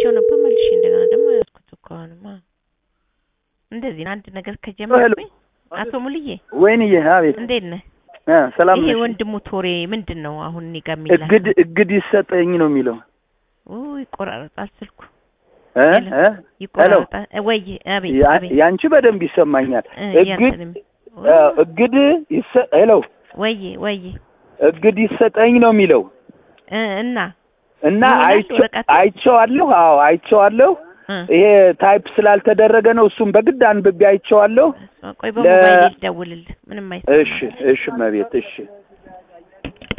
አይቼው ነበር መልሼ እንደገና ደግሞ ያዝኩት እኮ አሁንማ እንደዚህ ነው አንድ ነገር ከጀመርኩኝ አቶ ሙልዬ ወይንዬ አቤት እንዴት ነህ እ ሰላም ይሄ ነሽ ወንድሙ ቶሬ ምንድን ነው አሁን እኔ ጋር የሚላክ እግድ እግድ ይሰጠኝ ነው የሚለው ኡ ይቆራረጣል ስልኩ እ ሄሎ። እ ይቆራረጣል ወይ አቤት ያ- አቤት ያንቺ በደንብ ይሰማኛል እ እግድ ያንተንም እ እግድ ይሰ ሄሎ ወይ ወይ እግድ ይሰጠኝ ነው የሚለው እ እና እና ይሆናል አይቼ- ወረቀቱ? አይቼዋለሁ አዎ አይቼዋለሁ እ ይሄ ታይፕ ስላልተደረገ ነው እሱም በግድ አንብቤ አይቼዋለሁ ቆይ በሞባይል ልደውልልህ ምንም አይሰማም እሺ እሺ መቤት እሺ